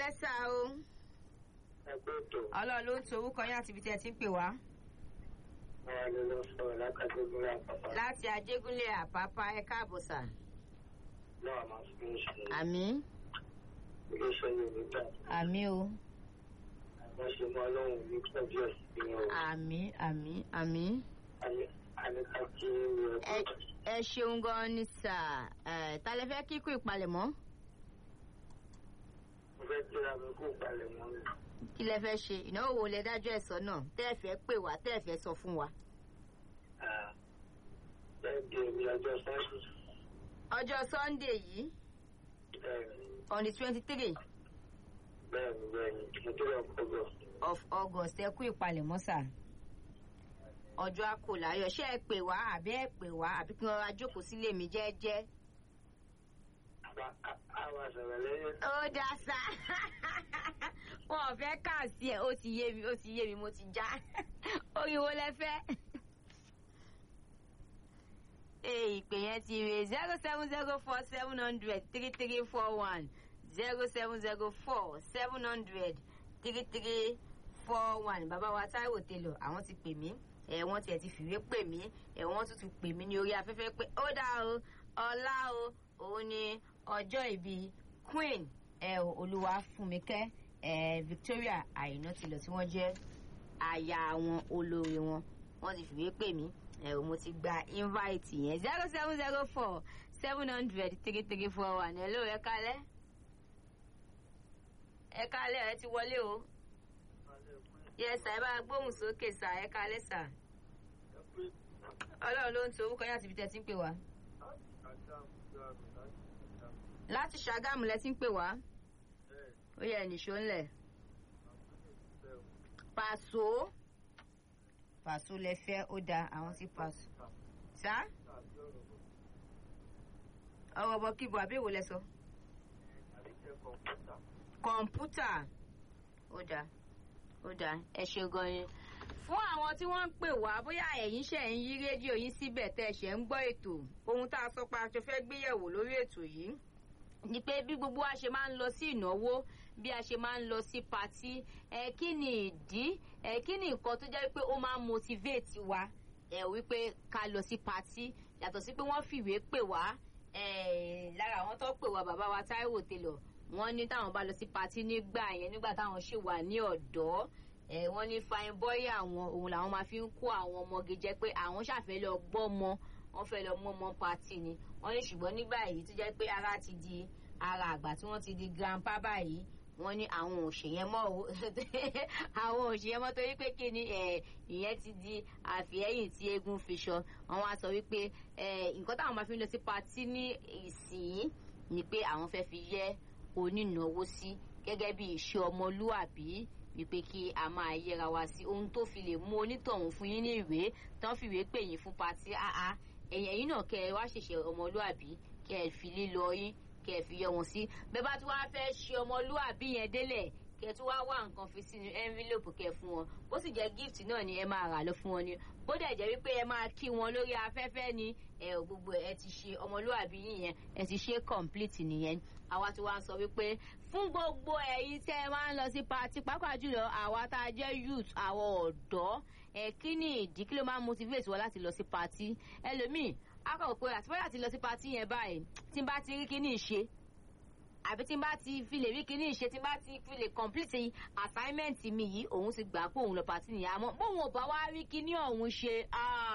kálẹ́ sá o ẹgbẹ́ ètò ọlọ́run ló ń to orúkọ yín àti ibi tí ẹ ti ń pè wá ara ló lọ sọ̀rọ̀ lákàtúntò àpapọ̀ láti ajégúnlé àpápá ẹ káàbọ̀ sà. náà máa fi ń ṣe àmì iléeṣẹ́ yorùbá àmì o àwọn ṣe mọ́ ọlọ́run ní pẹ̀lú ẹ̀sìn o àmì àmì àmì. àníkà kí ni ẹ ẹgbẹ́ ẹ ṣeun gan ni sà ẹ ta lẹ fẹ́ kíkú ìpalẹ̀mọ́ mo fẹ́ kíra mi kó balẹ̀ mọ́ mi. kí lẹ fẹ́ ṣe ìnáwó wo lẹ dájọ́ ẹ̀ sọ náà tẹ́ ẹ fẹ́ pè wá tẹ́ ẹ fẹ́ sọ fún wa. bẹ́ẹ̀ di èmi ọjọ́ sẹ́yìn ọjọ́ sunday yìí on the twenty three bẹ́ẹ̀ ni bẹ́ẹ̀ ni mo tó lọ kọ́gbọ́ of august ẹ kú ìpalẹ̀mọ́ sà ọjọ́ àkòláyọ̀ ṣé ẹ pè wá àbí ẹ pè wá àbí kí wọ́n ra jókòó sílé mi jẹ́ẹ́jẹ́. àwọn àṣàrà lẹ́yìn ó dá sá wọn ò fẹ́ kà sí ẹ̀ ó ti yé mi ó ti yé mi mo ti já orí wo lẹ fẹ́. ee ìpè yẹn ti rè zero seven zero four seven hundred three three four one zero seven zero four seven hundred three three four one bàbá wa táíwò télò àwọn ti pè mí ẹ wọ́n tiẹ̀ ti fìwé pè mí ẹ wọ́n tún ti pè mí ní orí afẹ́fẹ́ pé ó dá o ọlá o òun ni ọjọ́ ìbí queen ẹ olúwa fúnmikẹ́ ẹ victoria àyìnà tilọ̀ tí wọ́n jẹ́ aya àwọn olórí wọn wọ́n ti fìwé pè mí ẹ o mo ti gba invite yẹn zero seven zero four seven hundred three three four one ẹ ló ẹ kálẹ́ ẹ kálẹ́ ẹ ti wọlé o yẹ sà ẹ bá gbóhùn sókè sà ẹ kálẹ́ sà ọlọ́run ló ń to orúkọ yín àti ibi tẹ́ ti ń pè wá láti ṣàgámù lẹ ti ń pè wá ó yẹ nìṣó ńlẹ̀ pàṣọ pàṣọ lẹ fẹ́ ó da àwọn sí pàṣọ sá ọ̀rọ̀ bọ̀ kíbo àbí èwo lẹ sọ kọ̀ǹpútà ó da ó da ẹ ṣe gan ni fún àwọn tí wọ́n ń pè wá bóyá ẹ̀yin ṣe ń yí rédíò yín síbẹ̀ tẹ́ ẹ ṣe ń gbọ́ ètò ohun tá a sọ pé a jọ fẹ́ gbéyẹ̀wò lórí ètò yìí ni pé bí gbogbo wa ṣe máa ń lọ sí ìnáwó bí a ṣe máa ń lọ sí patí ẹ kí ni ìdí ẹ kí ni nǹkan tó jẹ́ pé ó máa ń motivate wa ẹ wípé ká lọ sí patí yàtọ̀ sí pé wọ́n fìwé pè wá ẹ lára àwọn tó pè wá bàbá wa Táíwò Télọ̀ wọ́n ní táwọn bá lọ sí patí nígbà yẹn nígbà táwọn ṣì wà ní ọ̀dọ́ ẹ wọ́n ní fine boy àwọn òun làwọn máa fi ń kó àwọn ọmọge jẹ pé àwọn ṣàfẹ́ lọ gbọ́mọ wọ́n fẹ́ lọ mọ́mọ́ patí ni wọ́n ní ṣùgbọ́n nígbà yìí tó jẹ́ pé ara ti di ara àgbà tí wọ́n ti di grandpa báyìí wọ́n ní àwọn òṣèyẹn mọ́ o àwọn òṣèyẹn mọ́ torí pé kí ni ìyẹn ti di àfihẹ́yìn tí eégún fi ṣọ wọ́n wá sọ wípé nǹkan táwọn máa fi ń lọ sí patí ní ìsìn ni pé àwọn fẹ́ fi yẹ onínáwó sí gẹ́gẹ́ bí ìṣe ọmọlúàbí wípé kí a máa yẹra wa sí ohun tó fi lè mú onítọ̀hún fún yín ní ìwé tán fìwé pè yín fún patí áá ẹ̀yìn ẹ̀yìn náà kẹ́ ẹ wá ṣẹ̀ṣẹ̀ ọmọlúàbí kẹ́ ẹ fi lílọ yín kẹ́ ẹ fi yọ wọn sí bẹ́ẹ̀ bá tí wàá fẹ́ ṣe ọmọlúàbí yẹn délẹ̀ kẹ́ ẹ tún wá wá nǹkan fi sínú envelope kẹ́ ẹ fún wọn bó sì jẹ́ gift náà ni ẹ máa rà lọ fún wọn ni bó dẹ̀ jẹ́ wípé ẹ máa kí wọn lórí afẹ́fẹ́ ni ẹ ò gbogbo ẹ ti ṣe ọmọlúàbí yín yẹn ẹ ti ṣe complete nìyẹn àwa tí wàá sọ wípé fún gbogbo ẹ̀yin tẹ́ ẹ máa ń lọ sí party pàápàá jùlọ àwa tá a jẹ́ youth àwọn ọ̀dọ́ ẹ kí ni ìdí kí ló máa ń motivate wọn láti lọ sí party ẹlòmíì akọ̀wé pé àti bóyá ti lọ sí party yẹn báyìí tí n bá ti rí kíní ṣe àbí tí n bá ti fi lè rí kíní ṣe tí n bá ti fi lè complete assignment mi yìí òun ti gbà pé òun lọ party nìyẹn àmọ́ bóun ò bá wá rí kíní ọ̀hún ṣe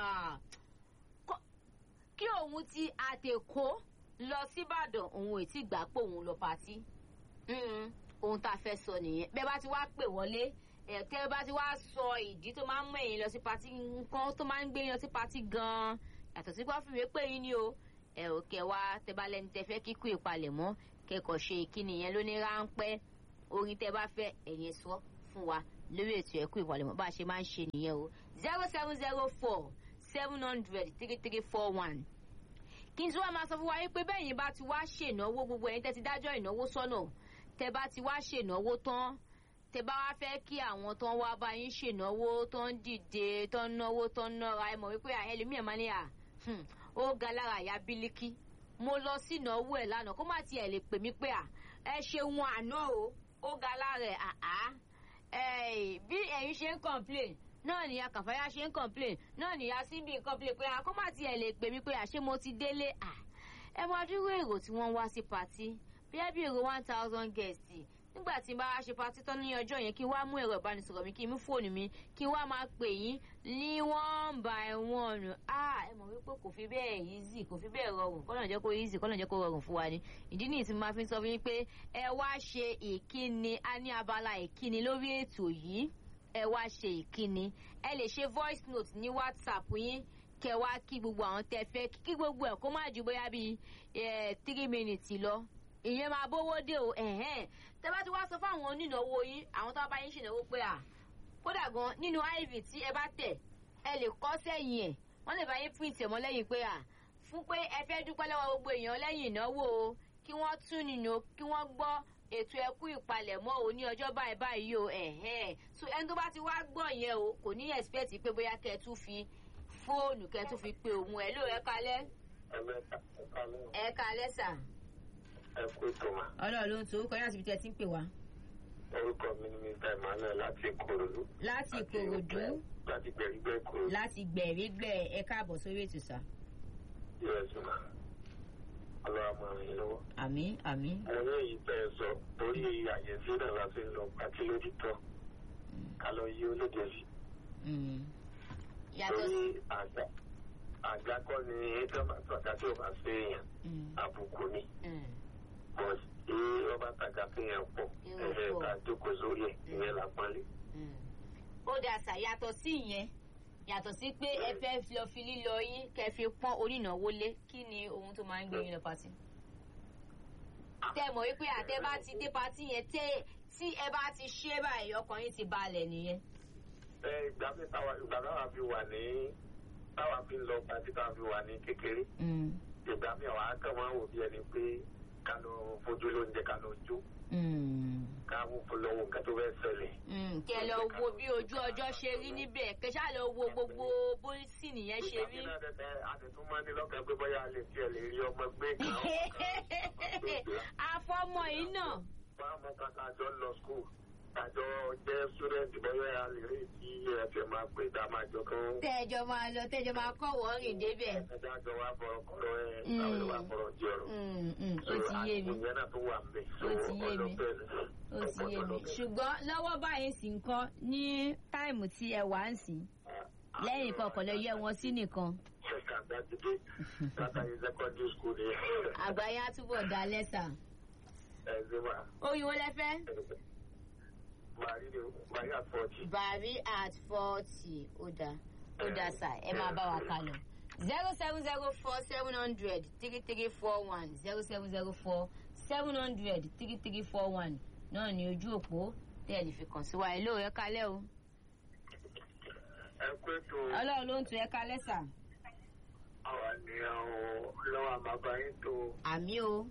kí òun ti àtẹ̀kọ́ lọ síbàdàn òun ò tí gbà pé òun lọ party ohun tá a fẹ́ sọ nìyẹn bẹ́ẹ̀ bá ti wá pè wọlé tẹ́ bá ti wá sọ ìdí tó máa ń mú ẹ̀yin lọ sí party nǹkan tó máa ń gbé yín lọ sí party gan-an yàtọ̀ sí wá fìwé pé yín ni o ẹ ò kẹ wá tẹ bá lẹni tẹ fẹ́ kíkú ìpalẹ̀mọ́ kẹ́kọ̀ọ́ ṣe ìkíni yẹn ló ní ráńpẹ́ orin tẹ bá fẹ́ ẹ̀yin sọ fún wa lórí ètò ẹ̀kú ìpalẹ̀mọ́ bá a ṣe máa ń ṣe nìyẹn o zero seven zero four seven hundred three three four one kí n tí wàá máa sọ fún wa yín pé bẹ́ẹ̀ yín bá ti wá ṣènáwó gbogbo ẹ̀yin tẹ́ ti dájọ́ ìnáwó sọ́nà tẹ́ bá ti wá ṣènáwó tán tẹ́ bá wá fẹ́ kí àwọn tán wá bá yín ṣènáwó tán dìde tán náwó tán nára ẹ mọ̀ wípé ẹlòmíràn máa ní à ó ga lára àyà bílíkì mo lọ sí ìnáwó ẹ̀ lánàá kó má tiẹ̀ lè pè mí pé à ẹ ṣeun àná o ó ga lára ẹ̀ àá ẹ̀ bí ẹ̀yin ṣe ń complain náà ni akànfàyà ṣe ń complain náà ni asínbí ń complain pé àkómà tiẹ̀ lè pè mí pé àṣé mo ti délé à ẹ máa dúró èrò tí wọ́n wá sí patí bí ẹ bí èrò one thousand guests nígbà tí n bá wá ṣe patí tán ní ọjọ́ yẹn kí n wá mú ẹ̀rọ ìbánisọ̀rọ̀ mi kí n mú fóònù mi kí n wá máa pè yín ní one by one ah ẹ mọ̀ wípé kò fi bẹ́ẹ̀ easy kò fi bẹ́ẹ̀ rọrùn kọ́nà jẹ́ kó easy kọ́nà jẹ́ kó rọrùn fún wa ni ìdí nìyí tí mo máa fi ń sọ fún yín pé ẹ wá ṣe ìkíni a ní abala ìkíni lórí ètò yìí ẹ wá ṣe ìkíni ẹ lè ṣe voice note ní whatsapp yín kẹ wá kí gbogbo àwọn tẹ fẹ́ kí gbogbo ẹ kó má ju bóyá bíi three minutes lọ ìyẹn máa bówó dé o ẹ̀hẹ́n tẹ bá ti wá sọ fáwọn onínáwó yín àwọn tó bá yín ṣènáwó pé à kódà gan nínú iv tí ẹ bá tẹ̀ ẹ lè kọ́ sẹ́yìn ẹ̀ wọ́n lè bá yín print ẹ̀ mọ́ lẹ́yìn pé à fún pé ẹ fẹ́ dúpẹ́ lọ́wọ́ gbogbo èèyàn lẹ́yìn ìnáwó o kí wọ́n tún nínú kí wọ́n gbọ́ ètò ẹkú ìpalẹ̀mọ́ o ní ọjọ́ báyìí báyìí o ẹ̀hẹ́n so ẹni tó bá ti wá gbọ́ yẹn o kò ní expect pé bóyá kẹ́ ẹ tún fi fóònù kẹ́ ẹ tún fi pe òun ẹ̀ ló ẹ kalẹ́ ẹ̀mẹ́ta ẹ̀ka lẹ́yìn ẹ kalẹ́ sà ẹ̀kú ìtòmà ọlọ́run ló ń to orúkọ yín àti ibi tí ẹ ti ń pè wá. orúkọ mi ni mr emmanuel láti ìkòròdú. láti ìkòròdú láti gbẹ̀rígbẹ́ ìkòròdú. láti gbẹ̀rígbẹ̀ ẹ káàbọ̀ sórí ètò sà. us ma ọlọ́wà máa rìn lọ́wọ́. àmì àmì. mo ní èyí tẹ́ ẹ sọ torí àyẹ̀sí náà láti lọ pàtí lójútọ́ ká lọ yí olóde sí. yàtọ̀ torí sí. àgbà àgbà kọ́ ni ẹjọ́ máa tọ́ka tí ò bá ṣe èèyàn àbùkù ni. but tí ọba tàgà fi yẹn pọ̀ Yẹn ẹ̀ẹ́ pọ̀. ká jókòó sórí ẹ̀ ìyẹn là pọ́nlé. ó dáa sà yàtọ̀ sí ìyẹn yàtọ̀ sí pé ẹ fẹ́ lọ fi lílọ yín kẹ́ fi pọ́n onínáwó lé kí ni ohun tó máa ń gbé yín lọ pàtì. tẹ́ mọ̀ wípé àtẹ bá ti dé pàtì yẹn tẹ́ tí ẹ bá ti ṣe báyìí ọkàn yín ti balẹ̀ nìyẹn. ẹ ìgbà mi táwa ìgbà táwa fi wà ní táwa fi ń lọ pàtí táwa fi wà ní kékeré ìgbà mi àwọn akẹ́ wọn wò bí ẹni pé ká lọ fojú lóúnjẹ ká lọ jó ká mú fún lọ́wọ́ nǹkan tó fẹ́ ṣẹlẹ̀. kẹ lọ wo bí ojú ọjọ́ ṣe rí níbẹ̀ kẹ ṣáà lọ wo gbogbo bórísì nìyẹn ṣe rí. ìgbà mi náà tẹ́tẹ́ àtẹ̀tún máa ní lọ́kàn pé bóyá a lè tiẹ̀ lè rí ọmọ gbé kan. àfọmọ yìí náà. bá a mọ kàkà àjọ lọ skul àjọ jẹ́ student bóyá a lè rí kí ẹ̀fẹ̀ máa pè dá máa jọ kán. tẹ́jọ máa lọ tẹ́jọ máa kọ́ wọ́ọ̀rìn débẹ̀. ẹ̀dá àjọ wa bọ̀rọ̀ kọ́rọ̀ ẹ̀ àwọn ìwà bọ̀rọ̀ jọ̀rọ̀. Mm, mm, ó ti yé mi ìyẹn náà tó wà ń bẹ̀. Ó ti yé mi. ó ti yé mi ṣùgbọ́n lọ́wọ́ báyìí sì ń kọ́ ní táìmù tí ẹ wà ń sìn lẹ́yìn kọ̀ọ̀kan lè yẹ wọn sí nìkan Ṣẹ̀ka dájúdé látàrí secondary school ni àgbáyé á túbọ̀ dá lẹ́sà. ẹ̀sìn wa. oyin wo lẹ fẹ́. Màrí ni Màrí àfọ̀tì. bàrí at forty ó dáa ó dáa sà ẹ máa bá wa kà lọ. zero seven zero four seven hundred three three four one zero seven zero four seven hundred three three four one náà ní ojú òpó tẹ́ ẹ lè fi kàn sí wa ẹ lóore kálẹ̀ o. Ẹ pé tó ọlọ́run ló ń tu ẹ kálẹ̀ sà. àwa ni àwọn lọ́wọ́ àbábá yín tó àmì o.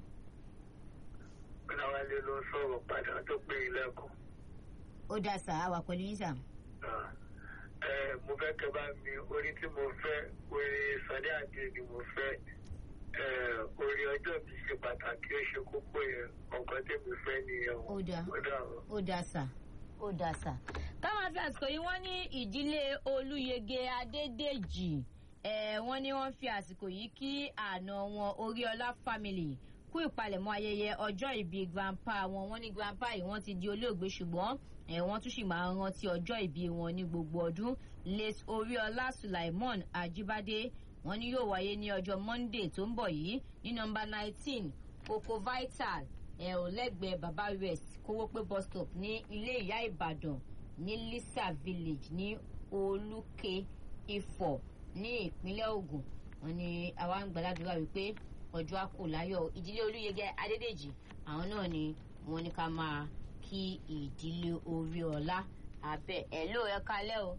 Láwálé ló sọ̀rọ̀ padà tó pé ilẹ̀kùn. ó dáa sà á wà pẹ̀lú yín sà. Ẹ mo fẹ́ kẹ́ bá mi orí tí mo fẹ́ orí Sàdé Àdé ni mo fẹ́. Ẹ orí ọjọ́ mi ṣe pàtàkì ó ṣe kókó yẹn ọ̀kan tí mo fẹ́ nìyẹn. ó dáa Ó dàrú. ó dáa sà ó dáa sà. káwọn fi àsìkò yìí wọ́n ní ìdílé olúyege adédèjì ẹ̀ wọ́n ní wọ́n fi àsìkò yìí kí àna wọn oríọlá family kú ìpalẹ̀mọ́ ayẹyẹ ọjọ́ ìbí grandpa wọn wọ́n ní grandpa yìí wọ́n ti di olóògbé ṣùgbọ́n ẹ̀ wọ́n tún sì máa ń rántí ọjọ́ ìbí wọn ní gbogbo ọdún late oríọlá sulaimon ajibade wọ́n ní yóò wáyé ní ọjọ́ monday tó ń bọ̀ yìí ní nọmba nineteen coco vital ẹ̀ ò lẹ́gbẹ̀ẹ́ baba west kówópé bus stop ní ilé ìyá ìbàdàn ní lisa village ní olùkè ifọ̀ ní ìpínlẹ̀ ogun wọ́n ní àwa ń gbàdúrà wípé ọjọ́ àkó láyọ̀ ìdílé olúyẹgẹ adédèjì àwọn náà ni wọ́n ní ká máa kí ìdílé orí ọlá abẹ ẹ ló ẹ kalẹ o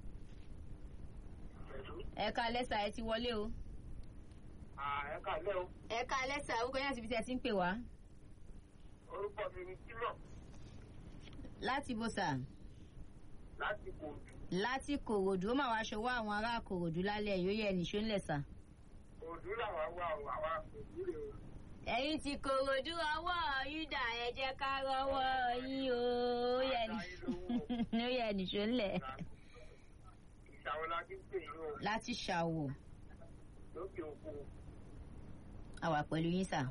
ẹ kalẹ sà ẹ ti wọlé o Ẹ kàlẹ́ o, ẹ kalẹ sà orúkọ yín àti ibi tí ẹ ti ń pè wá orúkọ mi ni Tímọ̀ láti bó sà láti Kòòdù. láti kòròdú ó mà wá ṣọwọ́ àwọn ará kòròdú lálẹ́ yóò yẹ nìṣó ńlẹ̀ sà Kòòdù làwa wà o, àwa Kòòdù rè o. ẹ̀yin ti kòròdú ọwọ́ yúdà ẹ jẹ́ ká rọ́wọ́ yín o ó yẹ ní- ó yẹ nìṣó ńlẹ̀ ìṣàwọn la ti ń pè yín o láti ṣàwò lókè òkun àwà pẹ̀lú yín sà.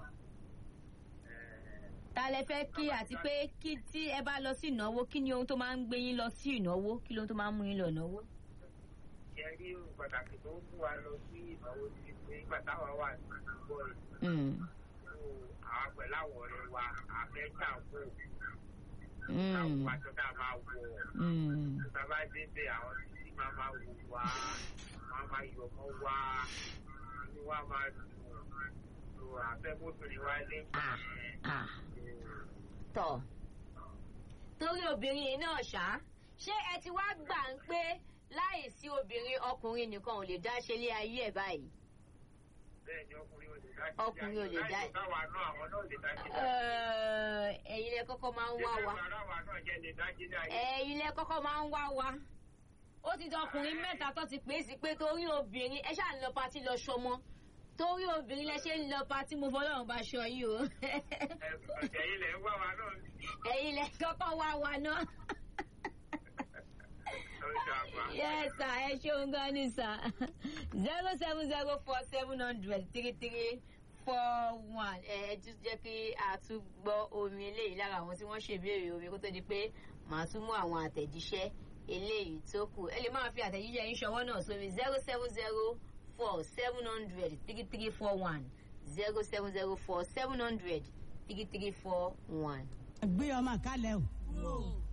ta lẹ fẹ́ kí àti pé kí tí ẹ bá lọ sí ìnáwó kí ni ohun tó máa ń gbé yín lọ sí ìnáwó kí lóhun tó máa ń mú yín lọ ìnáwó. ṣe rí ohun pàtàkì tó ń mú wa lọ sí ìnáwó ti pé nígbà táwa wà ní ìgbọ́ rẹ̀ Mm, àwọn pẹ̀lú àwọn ọ̀rẹ́ wa àfẹ́jà kó mm, àwọn aṣọ tá a máa wọ̀ mm. tá a bá débẹ̀ àwọn títí máa máa wò wá wọ́n máa yọ̀ mọ́ wá inú wa máa dùn tó àfẹ́mọ́bìnrin wa lé Ah, ah. tọ̀ torí obìnrin yìí náà ṣá ṣé ẹ ti wá gbà ń pé láì sí obìnrin ọkùnrin nìkan ò lè dá ṣe ilé ayé ẹ̀ báyìí. bẹ́ẹ̀ ni ọkùnrin ò lè dá sí Ọkùnrin ò lè dá- láì tó káwa náà àwọn náà lè dá sí Ẹ̀, ẹ̀yin lẹ kọ́kọ́ máa ń wá wa. aráwa náà jẹ́ lè dá sí dáyé. ẹ̀yin lẹ kọ́kọ́ máa ń wá wa. ó ti di ọkùnrin mẹ́ta tó ti pè é sí pé torí obìnrin ẹ ṣáà ń lọ patí lọ ṣọmọ torí obìnrin lẹ ṣe ń lọ patí mo fọlọ́run bá ṣọ yìí o. ẹ̀jẹ̀ yìí lẹ̀ ń wá wa náà ẹ̀yin lẹ kọ́kọ́ wá wa náà. lórí àgbà. yes sir ẹ ṣeun gan ni sir zero seven zero four seven hundred three three four one ẹ ẹ tún jẹ́ kí a tún gbọ́ omi eléyìí lára àwọn tí wọ́n ṣèbéèrè omi kó tó di pé màá tún mú àwọn àtẹ̀jíṣẹ́ eléyìí tó kù ẹ lè máa fi àtẹ̀jíṣẹ́ yín ṣọwọ́ náà sórí zero seven zero four seven hundred three three four one zero seven zero four seven hundred three three four one. gbé ọmọ kalẹ̀ o.